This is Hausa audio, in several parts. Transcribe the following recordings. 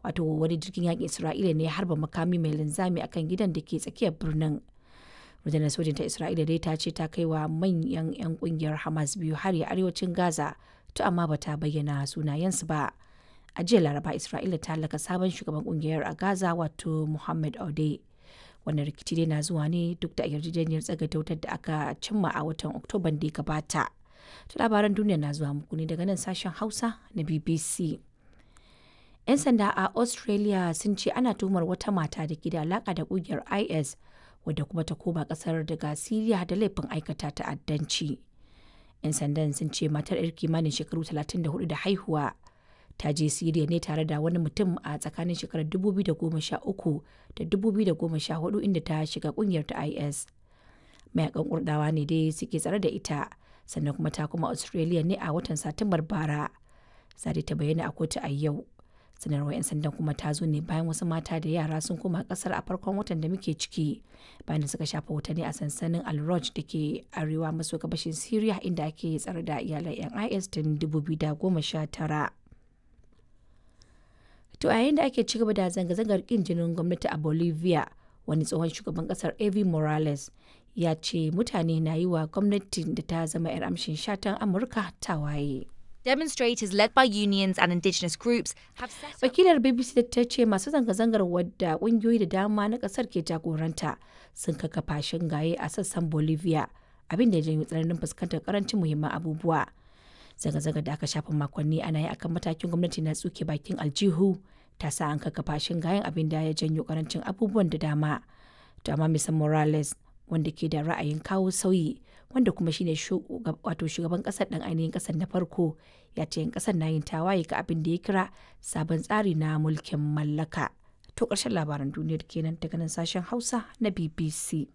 wato wani jirgin yakin Isra'ila ne ya harba makami mai linzami akan gidan da ke tsakiyar birnin. rundunar sojin ta isra'ila dai ta ce ta kai wa manyan 'yan kungiyar hamas biyu har a arewacin gaza to amma bata bayyana sunayensu ba a jiya laraba isra'ila ta halaka sabon shugaban kungiyar a gaza wato muhammad aude wannan rikici dai na zuwa ne duk da yarjejeniyar tsagaita wutar da aka cimma a watan oktoban da ya gabata to labaran duniya na zuwa muku ne daga nan sashen hausa na bbc 'yan sanda a australia sun ce ana tuhumar wata mata da ke da alaka da kungiyar is wadda kuma ta koma kasar daga Siriya da laifin aikata ta'addanci. 'Yan sandan sun ce matar 'yar kimanin shekaru 34 da haihuwa ta je Siriya ne tare da wani mutum a tsakanin shekarar 2013 da 2014 inda ta shiga kungiyar ta IS. Mayakan kurdawa ne dai suke tsare da ita sannan kuma ta kuma Australia ne a watan Satumbar bara. Zade ta bayyana a kotu a yau. sanarwar 'yan sandan kuma ta zo ne bayan wasu mata da yara sun koma kasar a farkon watan da muke ciki bayan da suka shafa watanni a sansanin al da ke arewa maso gabashin syria inda ake tsare da iyalan 'yan is tun 2019 to a yayin da ake ci gaba da zanga-zangar kin jinin gwamnati a bolivia wani tsohon shugaban kasar evi morales ya ce mutane na yi wa gwamnatin da ta zama 'yar amshin shatan amurka tawaye. Demonstrators led by unions and indigenous groups have set up Wakilar BBC ta ce masu zanga-zangar wadda ƙungiyoyi da dama na ƙasar ke jagoranta sun kakkafa shingaye a sassan Bolivia abin da ya janyo tsananin fuskantar karancin muhimman abubuwa. Zanga-zangar da aka shafa makonni ana yi akan matakin gwamnati na tsuke bakin aljihu ta sa an kakkafa shingayen abin da ya janyo karancin abubuwan da dama. To amma Mr. Morales wanda ke da ra'ayin kawo sauyi wanda kuma shine wato shugaban kasar dan ainihin kasar na farko ya ce yan kasar na yin tawaye ga abin da ya kira sabon tsari na mulkin mallaka to ƙarshen labaran duniyar kenan daga nan sashen hausa na bbc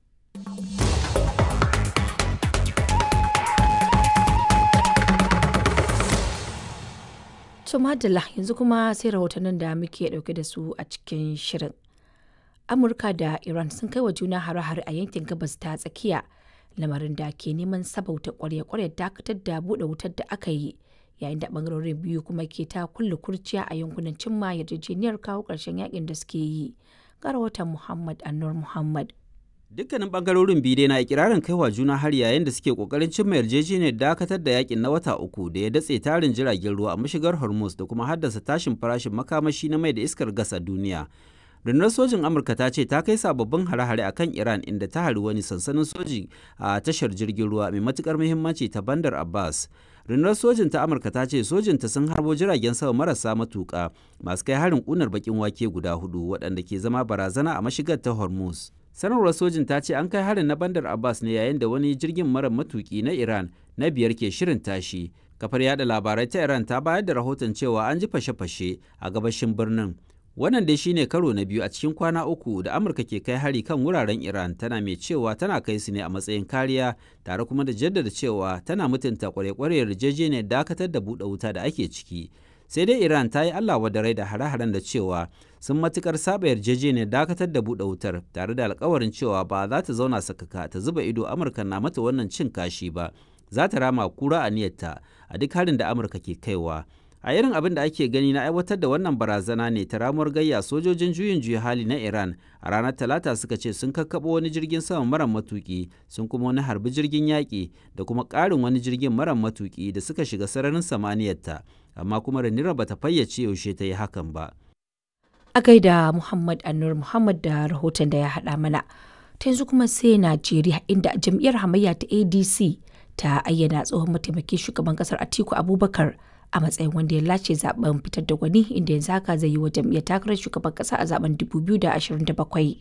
to madalla yanzu kuma sai rahotannin da muke dauke da su a cikin shirin amurka da iran sun kai wa juna hare-hare a yankin gabas ta tsakiya lamarin da ke neman sabauta kwarya-kwarya dakatar da buɗe wutar da aka yi yayin da bangarorin biyu kuma ke ta kulle kurciya a yankunan cimma yarjejeniyar kawo ƙarshen yakin da suke yi ga rahoton muhammad annur muhammad Dukkanin bangarorin biyu dai na ikirarin kaiwa juna har yayin da suke kokarin cimma yarjejeniyar dakatar da yakin na wata uku da ya datse tarin jiragen ruwa a mashigar Hormuz da kuma haddasa tashin farashin makamashi na mai da iskar gas a duniya. rundunar sojin amurka ta ce ta kai sababbin hare-hare a kan iran inda ta hari wani sansanin soji a tashar jirgin ruwa mai matukar muhimmanci ta bandar abbas rundunar sojin ta amurka ta ce sojinta sun harbo jiragen sama marasa matuka masu kai harin kunar bakin wake guda hudu waɗanda ke zama barazana a mashigar ta hormuz sanarwar sojin ta ce an kai harin na bandar abbas ne yayin da wani jirgin mara matuki na iran na biyar ke shirin tashi kafar yada labarai ta iran ta bayar da rahoton cewa an ji fashe-fashe a gabashin birnin Wannan dai shine karo na biyu a cikin kwana uku da Amurka ke kai hari kan wuraren Iran tana mai cewa tana kai su ne a matsayin kariya tare kuma da jaddada cewa tana mutunta kware-kware yarjejeniyar dakatar da buɗe wuta da ake ciki. Sai dai Iran ta yi Allah wadarai da hare-haren da cewa sun matukar saba yarjejeniyar dakatar da buɗe wutar tare da alkawarin cewa ba za ta zauna sakaka ta zuba ido Amurka na mata wannan cin kashi ba. Za ta rama kura a niyyarta a duk harin da Amurka ke kaiwa. a irin abin da ake gani na aiwatar da wannan barazana ne ta ramuwar gayya sojojin juyin juya hali na iran a ranar talata suka ce sun kakkaɓo wani jirgin sama mara matuki sun kuma wani harbi jirgin yaƙi da kuma ƙarin wani jirgin mara matuki da suka shiga sararin samaniyarta amma kuma ranira bata fayyace yaushe ta yi hakan ba a gaida muhammad annur muhammad da rahoton da ya haɗa mana ta yanzu kuma sai najeriya inda jam'iyyar hamayya ta adc ta ayyana tsohon mataimakin shugaban kasar atiku abubakar a matsayin wanda ya lace zaben fitar da gwani inda yanzu haka zai yi wa jam'iyyar takarar shugaban kasa a zaben 2027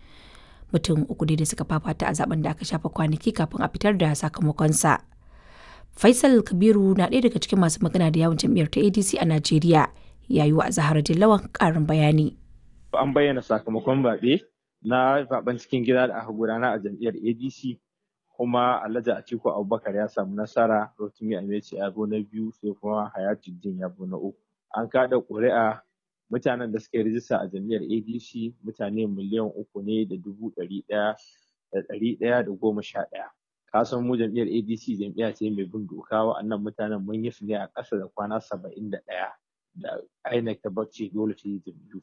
mutum uku da suka fafata a zaben da aka shafa kwanaki kafin a fitar da sakamakonsa faisal kabiru na ɗaya daga cikin masu magana da yawon jam'iyyar ta adc a najeriya ya yi wa zahara dillawan ƙarin bayani an bayyana sakamakon zaɓe na zaben cikin gida da aka gudana a jam'iyyar adc kuma Alhaji Atiku Abubakar ya samu nasara Rotimi Ameci ya zo na biyu sai kuma Hayatuddin ya zo na uku. An kada ƙuri'a mutanen da suka yi rijista a jam'iyyar ADC mutane miliyan uku ne da dubu ɗari ɗaya da ɗari ɗaya da goma sha ɗaya. Ka san mu jam'iyyar ADC jam'iyya ce mai bin doka wa'annan mutanen mun yi su ne a ƙasa da kwana saba'in da ɗaya da INEC ta bacci dole ta yi jam'iyyu